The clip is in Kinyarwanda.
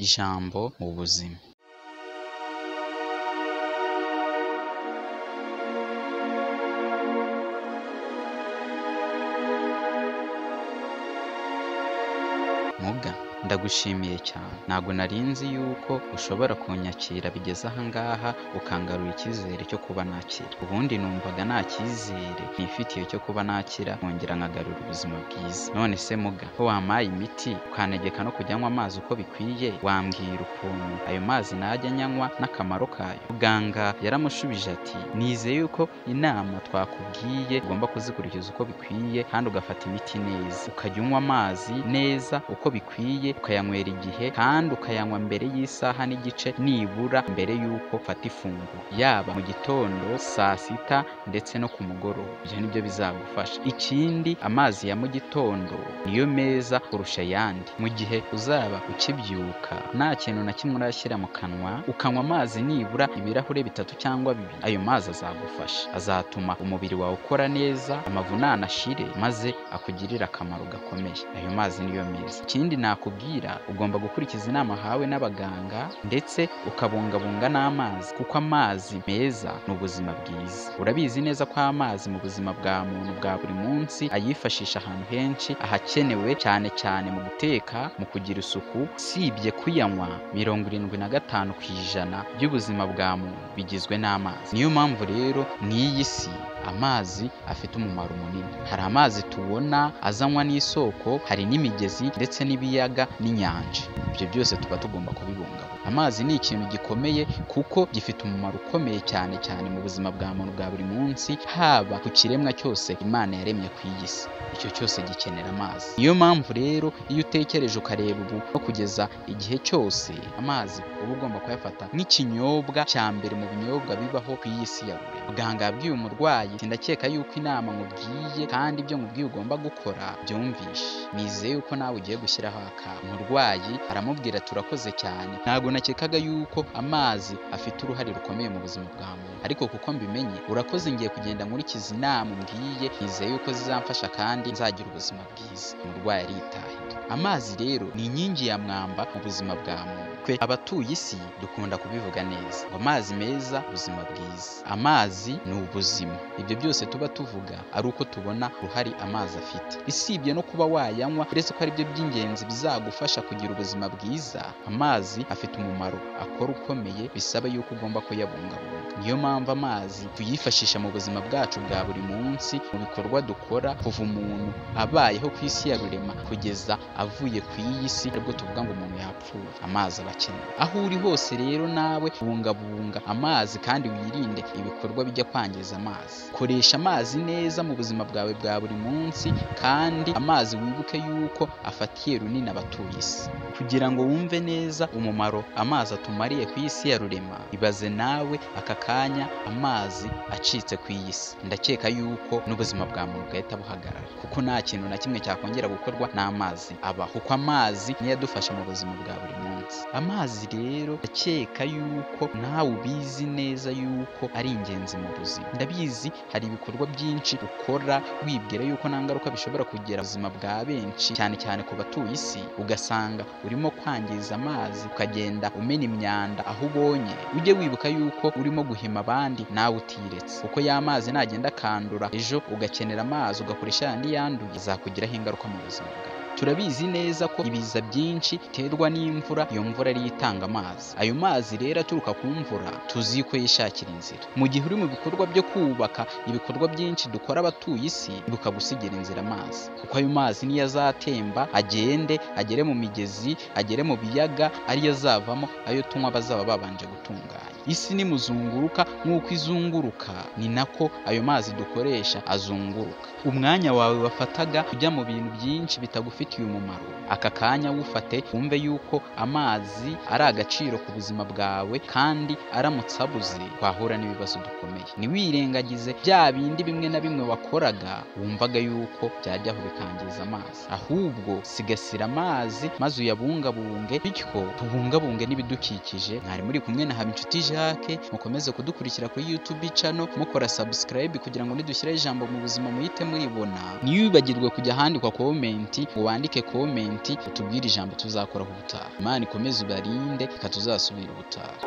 ijambo mu buzima muga ndagushimiye cyane ntabwo nari nzi yuko ushobora kunyakira bigeze ahangaha ukangarura icyizere cyo kuba nakira ubundi numvaga nta cyizere nifitiye cyo kuba nakira nkongera nkagarura ubuzima bwiza none se muga ko wampaye imiti ukantegeka no kujya anywa amazi uko bikwiye wambwira ukuntu ayo mazi najya anyanywa n'akamaro kayo muganga yaramushubije ati nizeye yuko inama twakubwiye ugomba kuzikurikiza uko bikwiye kandi ugafata imiti neza ukajya unywa amazi neza uko bikwiye ukayanywera igihe kandi ukayanywa mbere y'isaha n'igice nibura mbere y'uko ufata ifunguro yaba mu gitondo saa sita ndetse no ku mugoroba ibyo ni byo bizagufasha ikindi amazi ya mu gitondo niyo meza kurusha ayandi mu gihe uzaba ukibyuka nta kintu na kimwe urashyira mu kanwa ukanywa amazi nibura ibirahure bitatu cyangwa bibiri ayo mazi azagufasha azatuma umubiri wawe ukora neza amavunane ashire maze akugirire akamaro gakomeye ayo mazi niyo meza ikindi nakubwira ugomba gukurikiza inama hawe n'abaganga ndetse ukabungabunga n'amazi kuko amazi meza ni ubuzima bwiza urabizi neza ko amazi mu buzima bwa muntu bwa buri munsi ayifashisha ahantu henshi ahakenewe cyane cyane mu guteka mu kugira isuku usibye kuyanywa mirongo irindwi na gatanu ku ijana by'ubuzima bwa muntu bigizwe n'amazi niyo mpamvu rero mu iyi si amazi afite umumaro munini hari amazi tubona azanywa n'isoko hari n'imigezi ndetse n'ibiyaga n'inyanja ibyo byose tuba tugomba kubibungabunga amazi ni ikintu gikomeye kuko gifite umumaro ukomeye cyane cyane mu buzima bwa muntu bwa buri munsi haba ku kiremwa cyose imana yaremye ku iyi si icyo cyose gikenera amazi niyo mpamvu rero iyo utekereje ukareba ubu no kugeza igihe cyose amazi uba ugomba kuyafata nk'ikinyobwa cya mbere mu binyobwa bibaho ku iyi si ya buri muganga yabwiye umurwayi ndakeka yuko inama nkubwiye kandi ibyo nkubwiye ugomba gukora byumvishe nizeye yuko nawe ugiye gushyiraho akantu umurwayi aramubwira turakoze cyane ntabwo nakekaga yuko amazi afite uruhare rukomeye mu buzima bwa muntu ariko kuko mbimenye urakoze ngiye kugenda nkurikiza inama umbwiye nizeye yuko zizamfasha kandi nzagira ubuzima bwiza umurwayi aritaye amazi rero ni inkingi ya mwamba mu buzima bwa muntu twe abatuye isi dukunda kubivuga neza ngo amazi meza ubuzima bwiza amazi ni ubuzima ibyo byose tuba tuvuga ari uko tubona uruhare amazi afite isibye no kuba wayanywa uretse ko ari byo by'ingenzi bizagufasha kugira ubuzima bwiza amazi afite umumaro akora ukomeye bisaba yuko ugomba kuyabungabunga niyo mpamvu amazi tuyifashisha mu buzima bwacu bwa buri munsi mu bikorwa dukora kuva umuntu abayeho ku isi ya rurema kugeza avuye ku iyi si aribwo tuvuga ngo umuntu yapfuye amazi aba akenewe aho uri hose rero nawe bungabunga amazi kandi wirinde ibikorwa bijya kwangiza amazi koresha amazi neza mu buzima bwawe bwa buri munsi kandi amazi wibuke yuko afatiye runini abatuye isi kugira ngo wumve neza umumaro amazi atumariye ku isi ya rurema ibaze nawe aka kanya amazi acitse ku iyi si ndakeka yuko n'ubuzima bwa muntu bwahita buhagarara kuko nta kintu na kimwe cyakongera gukorwa n'amazi aba kuko amazi niyo adufasha mu buzima bwa buri munsi amazi rero ndakeka yuko nawe ubizi neza yuko ari ingenzi mu buzima ndabizi hari ibikorwa byinshi ukora wibwira yuko nta ngaruka bishobora kugira ubuzima bwa benshi cyane cyane ku batuye isi ugasanga urimo kwangiza amazi ukagenda umena imyanda aho ubonye ujye wibuka yuko urimo guhima abandi nawe utiretse kuko ya mazi nagenda akandura ejo ugakenera amazi ugakoresha yandi yanduye azakugiraho ingaruka mu buzima bwawe turabizi neza ko ibiza byinshi biterwa n'imvura iyo mvura ariyo itanga amazi ayo mazi rero aturuka ku mvura tuzi ko yishakira inzira mu gihe uri mu bikorwa byo kubaka ibikorwa byinshi dukora abatuye isi ibuka gusigira inzira amazi kuko ayo mazi niyo azatemba agende agere mu migezi agere mu biyaga ariyo azavamo ayo tunywa bazaba babanje gutunganya isi nimuzunguruka nk'uko izunguruka ni nako ayo mazi dukoresha azunguruka umwanya wawe wafataga ujya mu bintu byinshi bitagufitiye umumaro aka kanya wufate wumve yuko amazi ari agaciro ku buzima bwawe kandi aramutse abuze twahura n'ibibazo dukomeye ntiwirengagize bya bindi bimwe na bimwe wakoraga wumvaga yuko byajyaho bikangiza amazi ahubwo sigasira amazi maze uyabungabunge bityo tubungabunge n'ibidukikije mwari muri kumwe na habinshuti jacques mukomeze kudukurikira kuri youtube channel mukora subscribe kugira ngo nidushyiraho ijambo mu buzima muhite muribona ntiyibagirwe kujya ahandikwa komenti ngo wandike komenti utubwire ijambo tuzakora ubutaha imana ikomeze ibarinde ikatuzasubira ubutaha